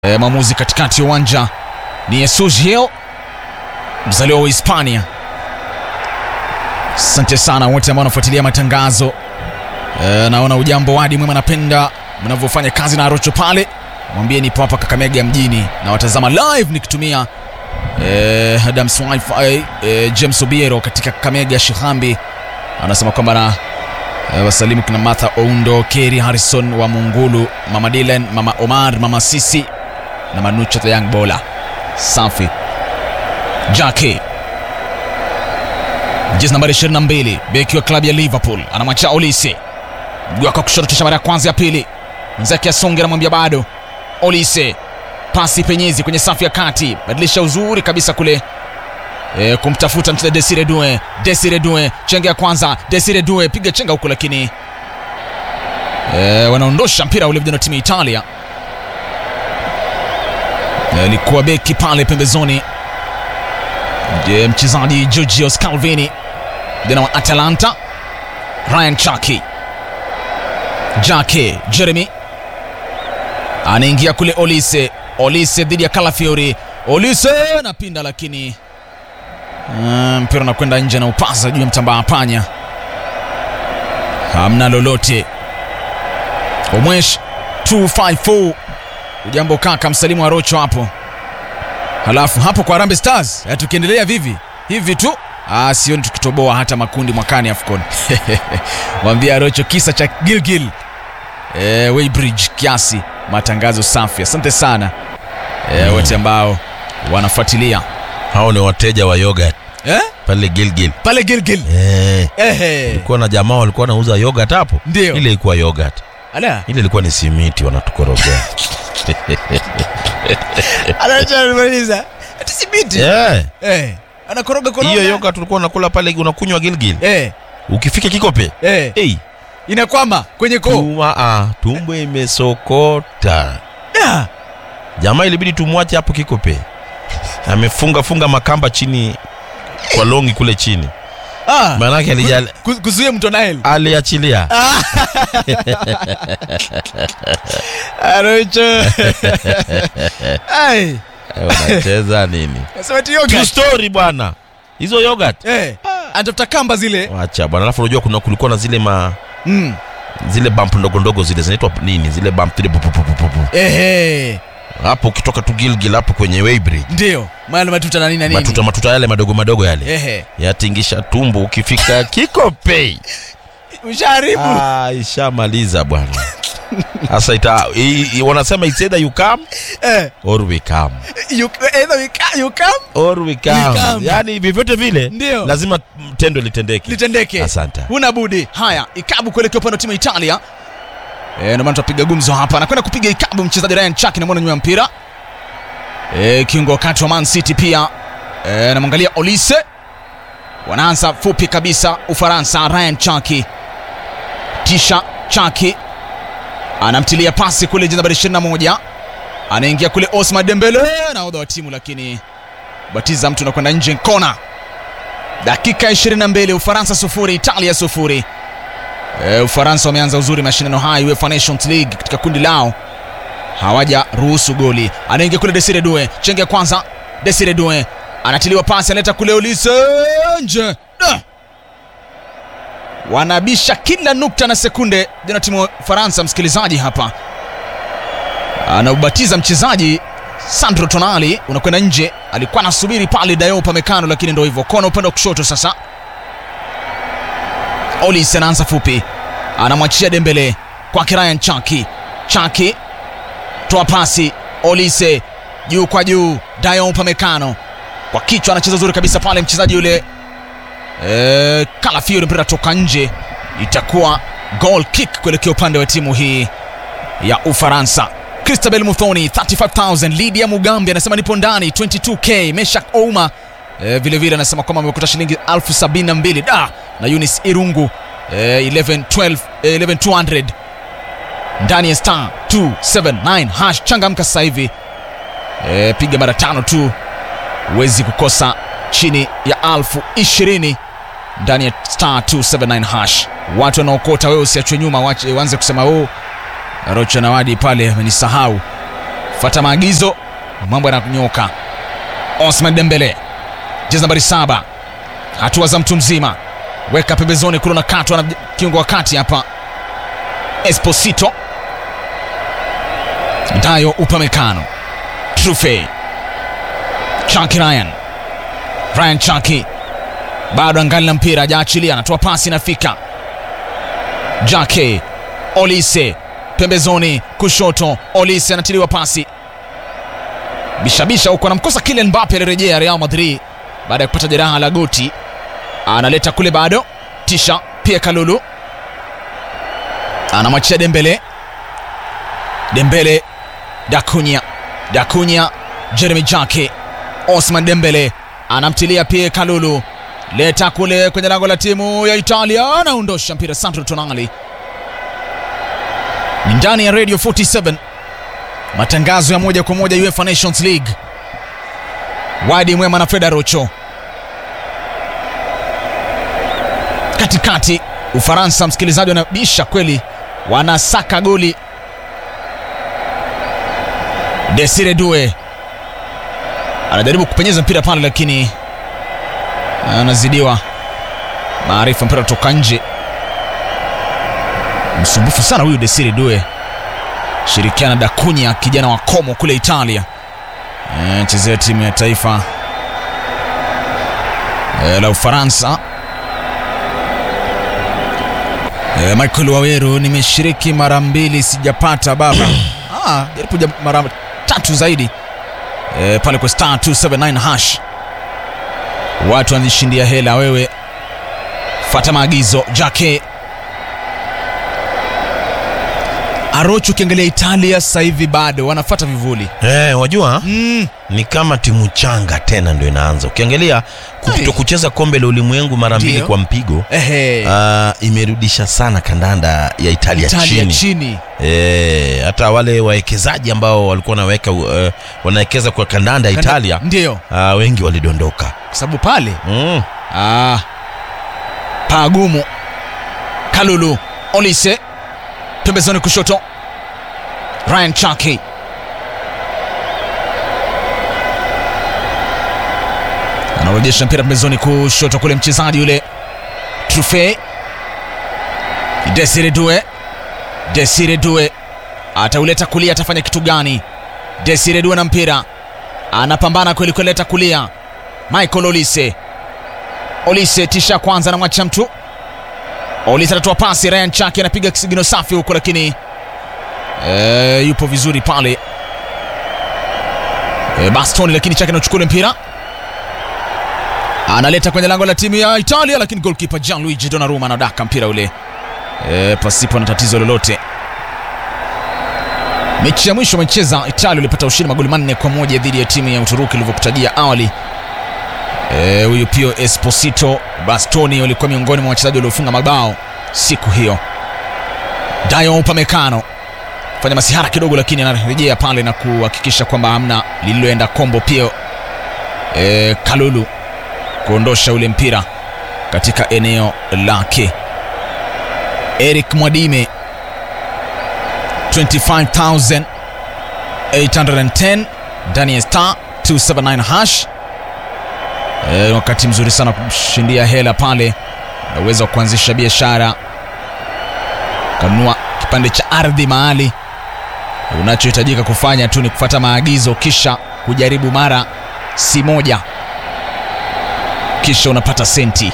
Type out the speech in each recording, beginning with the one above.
E, mwamuzi katikati ya uwanja ni Jesus Gil, mzaliwa wa Hispania. Asante sana wote ambao wanafuatilia matangazo e, naona ujambo wadi mwema, napenda mnavyofanya kazi na Arocho pale, mwambie nipo hapa Kakamega mjini na watazama live nikitumia e, Adams wifi e, James Obiero katika Kakamega Shihambi anasema kwamba na e, wasalimu kina Martha Oundo, Kerry Harrison wa Mungulu, mama Dylan, mama Omar, mama Sisi na Manucho the Young Bola. Safi. Jackie jezi nambari 22 beki wa klabu ya Liverpool anamwacha Olise, mguu wake wa kushoto, kisha mara ya kwanza ya pili, mwenzake asonge, anamwambia bado. Olise, pasi penyezi kwenye safu ya kati, badilisha uzuri kabisa kule e, kumtafuta mchezaji Desire Due. Desire Due, chenga ya kwanza, Desire Due piga chenga huko, lakini e, wanaondosha mpira ule vijana wa timu ya Italia alikuwa beki pale pembezoni, je, mchezaji Giorgio Scalvini vijana wa Atalanta. Ryan Chaki Jake Jeremy anaingia kule, Olise Olise dhidi ya Calafiori, Olise napinda, lakini uh, mpira unakwenda nje na upaza juu ya mtambaa panya, hamna lolote. Omwesh 254 Ujambo kaka, msalimu wa Rocho hapo. Halafu hapo kwa Harambee Stars tukiendelea vivi hivi tu, ah, sioni tukitoboa hata makundi mwakani AFCON. Mwambia Rocho kisa cha Gilgil eh, Weybridge kiasi. Matangazo safi, asante sana eh, wote ambao wanafuatilia hao ni wateja wa yogurt eh? pale Gilgil. pale Gilgil Eh, ehe, kulikuwa na jamaa walikuwa wanauza yogurt hapo. Ndio. Ile ilikuwa yogurt. ala Ile ilikuwa ni simiti wanatukorogea. anachamaliza ati simiti Eh, eh, anakoroga koroga hiyo yogurt ulikuwa unakula pale unakunywa Gilgil. eh, Ukifika Kikope, eh, hey, inakwama kwenye koo tuma ah, tumbo imesokota. Ah, Jamaa ilibidi tumwache hapo Kikope. Amefunga funga makamba chini kwa longi kule chini. ah. Maanake alija Ku- kuzuia mto Nile. aliachilia. Arocho. Ai, Unacheza nini? nasema eti True yoga. story bwana. Hizo yogurt. Eh, anatafuta kamba zile. Wacha bwana, alafu unajua kuna kulikuwa na zile ma Mm. zile bump ndogo ndogo zile zinaitwa nini? Zile bump zile pu- pu- pu- pu- pu. Ehe, Hapo ukitoka tu Gilgil hapo kwenye Weybridge. ndio. Maana matuta na nini na nini. Matuta matuta yale madogo madogo yale. Ehe. Yatingisha tumbo ukifika Kikope. Ushaharibu. Ah, ishamaliza bwana. Sasa ita i, i, wanasema it's either you come Eh, or we come. you either you ca- you come Or we come. We come. Yaani vyovyote vile Ndio. lazima tendo litendeke. litendeke. Asante. Huna budi. Haya, ikabu kuelekea upande wa timu ya Italia. Eh, ndio maana tunapiga gumzo hapa. Anakwenda kupiga ikabu mchezaji Ryan Chuck na mwana nyuma ya mpira. Eh, kiungo wakati wa Man City pia. Eh, namwangalia Olise. Wanaanza fupi kabisa Ufaransa Ryan Chuck. Tisha Chuck anamtilia pasi kule jezi nambari 21. Anaingia kule Osman Dembele nahodha wa timu lakini batiza mtu nakwenda nje kona. Dakika 22 Ufaransa sufuri Italia sufuri. E, Ufaransa wameanza uzuri mashindano haya UEFA Nations League katika kundi lao, hawaja ruhusu goli. Anaingia kule Desire Due, chenge ya kwanza. Desire Due anatiliwa pasi, analeta kule Olise nje. Da! Wanabisha kila nukta na sekunde jana timu ya Ufaransa. Msikilizaji hapa anaubatiza mchezaji Sandro Tonali unakwenda nje, alikuwa anasubiri pale Dayo Upamecano, lakini ndio hivyo, kona upande wa kushoto sasa. Olise anaanza fupi, anamwachia Dembele kwake Ryan Chaki. Chaki toa pasi, Olise juu kwa juu, Dayo Upamecano kwa kichwa, anacheza uzuri kabisa pale mchezaji yule e, Calafiori, mpira toka nje, itakuwa goal kick kuelekea upande wa timu hii ya Ufaransa. Christabel Muthoni 35000 Lydia Mugambi anasema nipo ndani 22k. Meshak Ouma eh, vile vile anasema kwamba amekuta shilingi 1072 da na Eunice Irungu eh, 11 12 eh, 11200 ndani ya star 279 hash. Changamka sasa hivi eh, piga mara tano tu, huwezi kukosa chini ya alfu ishirini ndani ya star 279 hash. Watu wanaokota, wewe usiachwe nyuma, wache- waanze kusema oh, Rocha Nawadi pale amenisahau fata maagizo, mambo yananyoka. Osman Dembele, jezi nambari saba, hatua za mtu mzima, weka pembezoni kule, na katwa na kiungo wa kati hapa, Esposito Dayo Upamecano, Trufe, Chaki Ryan, Ryan Chaki bado angali na mpira, hajaachilia, anatoa pasi, inafika Jake Olise pembezoni kushoto, Olise anatiliwa pasi bishabisha huko, anamkosa Kylian Mbappe alirejea Real Madrid baada ya kupata jeraha la goti, analeta kule bado, tisha pia Kalulu anamwachia Dembele, Dembele Dakunya, Dakunya Jeremy Jake, Osman Dembele anamtilia pia Kalulu, leta kule kwenye lango la timu ya Italia, anaondosha mpira Sandro Tonali. Ni ndani ya Radio 47 matangazo ya moja kwa moja UEFA Nations League. Wadi Mwema na Freda Rocho katikati. Ufaransa, msikilizaji, wanabisha kweli, wanasaka goli. Desire Due anajaribu kupenyeza mpira pale, lakini anazidiwa maarifa, mpira kutoka nje. Msumbufu sana huyu Desire Due shirikiana Dakunya kijana wa Como kule Italia, chezea timu ya taifa e, la Ufaransa. E, Michael Waweru, nimeshiriki mara mbili sijapata baba. Ah, jaribu mara tatu zaidi e, pale kwa star 279 hash, watu wanajishindia hela. Wewe fata maagizo Jake Arocho, ukiangalia Italia sasa hivi bado wanafuata vivuli Eh, wajua mm. ni kama timu changa tena ndio inaanza. Ukiangalia kuto kucheza kombe la ulimwengu mara mbili Ndio. kwa mpigo Ehe. ah, imerudisha sana kandanda ya Italia, Italia chini. chini Eh, hata wale wawekezaji ambao walikuwa wanaweka uh, wanawekeza kwa kandanda ya Italia ndio ah, wengi walidondoka. kwa sababu pale Mm. ah, pagumu. Kalulu Olise pembezoni kushoto, Ryan Chaki anarejesha mpira pembezoni kushoto kule, mchezaji yule Trufe Desire Due, Desire Due atauleta kulia, atafanya kitu gani? Desire Due na mpira anapambana kweli kweli, leta kulia, Michael Olise Olise tisha kwanza, anamwacha mtu Olise anatoa pasi, Ryan Chaki anapiga kisigino safi huko, lakini e, yupo vizuri pale e, Bastoni, lakini Chaki anachukua ule mpira analeta kwenye lango la timu ya Italia, lakini goalkeeper Gianluigi Donnarumma anadaka mpira ule e, pasipo na tatizo lolote. Mechi ya mwisho wamecheza Italia ilipata ushindi magoli manne kwa moja dhidi ya timu ya Uturuki ilivyokutajia awali. Eh, huyu Pio Esposito Bastoni walikuwa miongoni mwa wachezaji waliofunga mabao siku hiyo. Dayo Upamecano fanya masihara kidogo, lakini anarejea pale na kuhakikisha kwamba hamna lililoenda kombo. Pio eh, Kalulu kuondosha ule mpira katika eneo lake. Eric Mwadime 25810 ndani ya star 279 hash E, wakati mzuri sana kushindia hela pale, na uwezo wa kuanzisha biashara, kanunua kipande cha ardhi mahali. Unachohitajika kufanya tu ni kufuata maagizo, kisha kujaribu mara si moja, kisha unapata senti.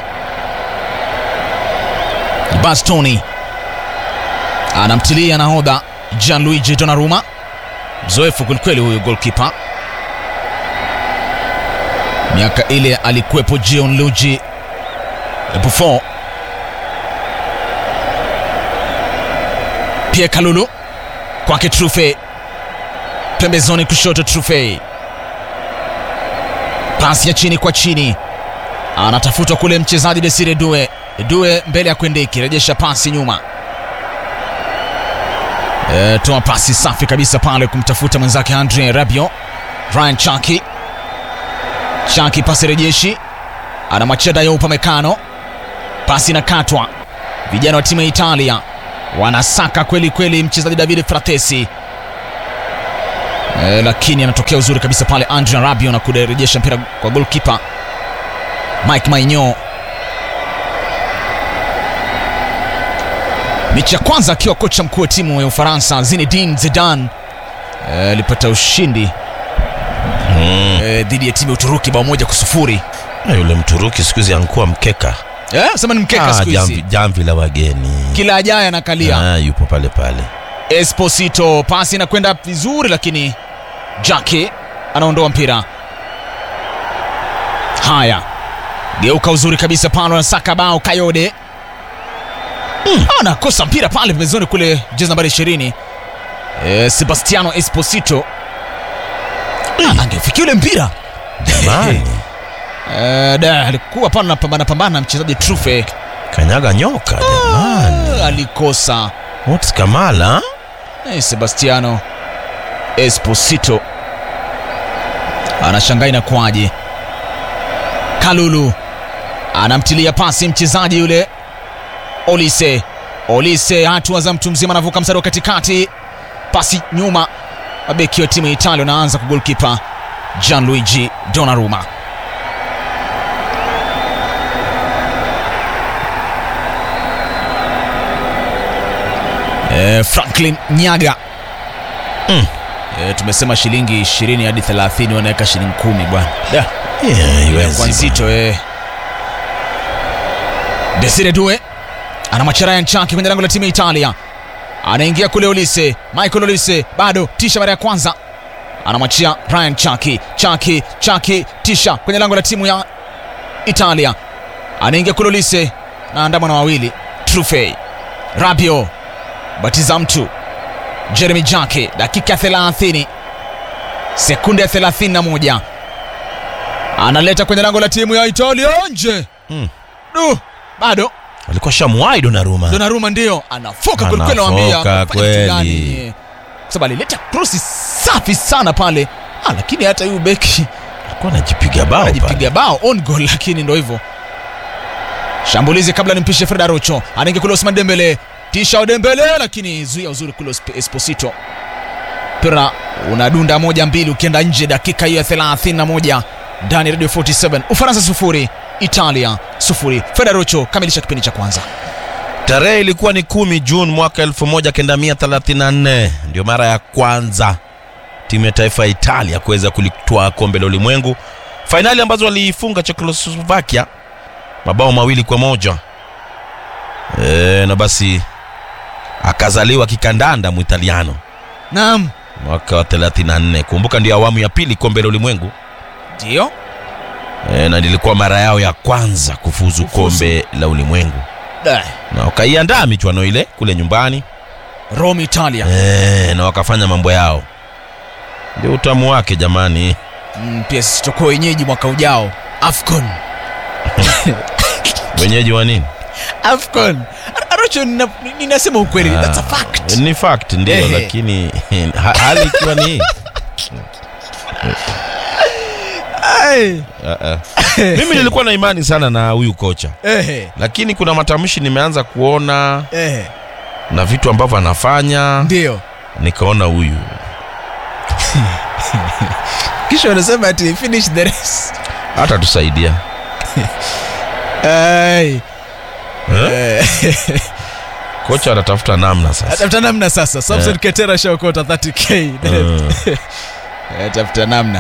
Bastoni anamtilia nahodha Gianluigi Donnarumma, mzoefu kwelikweli huyu goalkeeper miaka ile alikuwepo Gianluigi Buffon. Pia Kalulu kwake Trufe, pembezoni kushoto Trufe, pasi ya chini kwa chini, anatafutwa kule mchezaji Desire Due. Due mbele ya Kwendeki, rejesha pasi nyuma, e, toa pasi safi kabisa pale kumtafuta mwenzake Andre Rabiot. Ryan Chaki Chaki pasi rejeshi, anamwachia Dayo Upamecano, pasi inakatwa. Vijana wa timu ya Italia wanasaka kweli kweli mchezaji Davide Fratesi, e, lakini anatokea uzuri kabisa pale Andrea Rabiot na kurejesha mpira kwa goalkeeper Mike Maignan. Mechi ya kwanza akiwa kocha mkuu wa timu ya Ufaransa Zinedine Zidane eh, alipata ushindi Mm. eh, dhidi ya timu ya Uturuki bao moja kwa sufuri. Na yule Mturuki siku hizi ankuwa mkeka. Eh, sema ni mkeka Ah, siku jamvi, hizi, jamvi la wageni. kila ajaye anakalia. Ah, yupo pale pale. Esposito pasi inakwenda vizuri, lakini Jake anaondoa mpira. Haya, geuka uzuri kabisa pale, anasaka bao Kayode mm. anakosa mpira pale pembezoni kule, jezi nambari 20 e, Sebastiano Esposito Ah, angefikia ule mpira Jamani, e, da alikuwa pale anapambana pambana na mchezaji Trufe kanyaga nyoka jamani. alikosa What's Kamala? Eh, Sebastiano Esposito anashangaa inakuwaje. Kalulu anamtilia pasi mchezaji yule Olise. Olise hatua za mtu mzima, anavuka mstari wa katikati, pasi nyuma, mabeki wa timu ya Italia wanaanza kwa golkipa Gianluigi Donnarumma. Eh, Franklin Nyaga Mm. Eh, tumesema shilingi 20 hadi 30 wanaweka shilingi kumi bwana. Da, Yeah, kwa iwezi nzito eh. Desire Due anamwachia Ryan Chaki kwenye lango la timu ya Italia, anaingia kule Olise, Michael Olise bado tisha mara ya kwanza, anamwachia Ryan Chaki, Chaki, Chaki tisha kwenye lango la timu ya Italia, anaingia kule Olise na andamwa na wawili Trufe, Rabio batiza mtu Jeremy Jake, dakika 30 sekunde ya 31 analeta kwenye lango la timu ya Italia nje. Mm. Du, bado alikuwa shamwai Donnarumma. Donnarumma ndio anafoka kwelikweli, Anafoka nawambia kweli. kwa sababu alileta krosi safi sana pale ah, lakini hata huyu beki alikuwa anajipiga bao pale. anajipiga bao on goal, lakini ndo hivyo. Shambulizi kabla nimpishe Fred Arocho, anaingia kule Osman Dembele, tisha Dembele, lakini zuia uzuri kule Esp- Esposito. Mpira unadunda moja mbili, ukienda nje dakika hiyo ya 31 ndani ya Radio 47. Ufaransa sufuri, Italia sufuri. Fred Arocho kamilisha kipindi cha kwanza. Tarehe ilikuwa ni kumi Juni mwaka 1934 ndio mara ya kwanza timu ya taifa ya Italia kuweza kulitwaa kombe la ulimwengu, fainali ambazo waliifunga Czechoslovakia mabao mawili kwa moja. E, na basi akazaliwa kikandanda Mwitaliano Naam, mwaka wa 34. Kumbuka ndio awamu ya pili kombe la ulimwengu ndio e, na lilikuwa mara yao ya kwanza kufuzu, Kufuzu. kombe la ulimwengu Da. na wakaiandaa michuano ile kule nyumbani Rome, Italia. e, na wakafanya mambo yao, ndio utamu wake jamani. Mm, pia sisi tutakuwa wenyeji mwaka ujao Afcon. Wenyeji wa nini? Afcon. Ar- Arocho, nina- ninasema ukweli, Ah, that's a fact. Ni fact ndio, Ehe. lakini ha, hali ikiwa ni hii Ai. Ah, ah. mimi nilikuwa na imani sana na huyu kocha, Ehe, lakini kuna matamshi nimeanza kuona ehe, na vitu ambavyo anafanya, ndio nikaona huyu kisha wanasema ati finish the race. hata tusaidia Ai. eh? Eh, Kocha anatafuta namna sasa. Atafuta namna sasa. Samson Eh. Ketera shaokota 30k. Mm. Atafuta namna.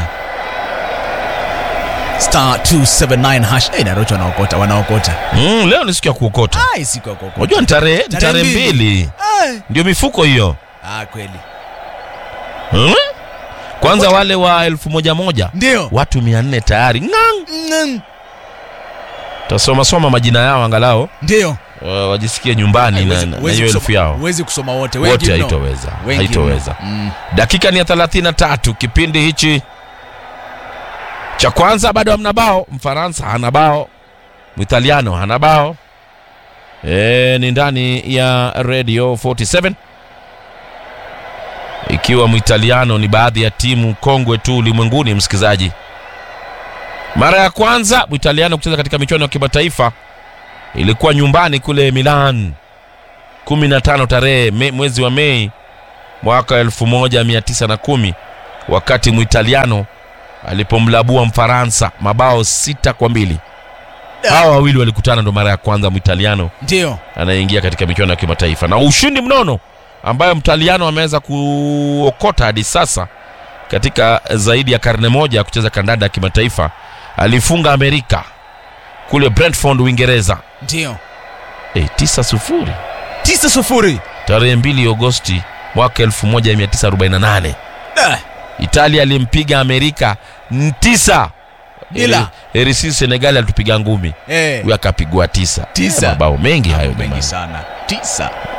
Star 279 hash. Eh, Narocho wanaokota, wanaokota. Mm, leo ni siku ya kuokota. Ai, siku ya kuokota. Unajua ni tarehe ni Tarehe tarehe mbili. mbili, Ai. ndio mifuko hiyo Ah, kweli. hmm? Kwanza wale wa elfu moja moja Ndio. watu mia nne tayari ngang. Mm, Tasoma soma majina yao angalau Ndio. uh, wajisikie nyumbani na, Huwezi- na huwezi hiyo elfu kusoma- yao Huwezi kusoma wote. Wengi wote, mno. haitoweza Wengi haitoweza. mno. Mm. Dakika ni ya 33 kipindi hichi cha kwanza, bado hamna bao. Mfaransa hana bao, Mwitaliano hana bao. E, ni ndani ya Radio 47 ikiwa Mwitaliano ni baadhi ya timu kongwe tu ulimwenguni. Msikilizaji, mara ya kwanza Mwitaliano kucheza katika michuano ya kimataifa ilikuwa nyumbani kule Milan 15 tarehe me, mwezi wa Mei mwaka 1910 wakati Mwitaliano alipomlabua Mfaransa mabao sita kwa mbili. Hawa wawili walikutana ndo mara ya kwanza Mwitaliano ndio anayeingia katika michuano ya kimataifa na ushindi mnono ambayo Mtaliano ameweza kuokota hadi sasa katika zaidi ya karne moja ya kucheza kandanda ya kimataifa. Alifunga Amerika kule Brentford, Uingereza ndio e, tisa sufuri tisa sufuri tarehe 2 Agosti mwaka 1948. Eh, Italia alimpiga Amerika n- tisa Bila. Heri- heri sisi Senegali alitupiga ngumi, eh, huyu akapigwa tisa. Tisa. Eh, mabao mengi hayo mengi jamani. sana tisa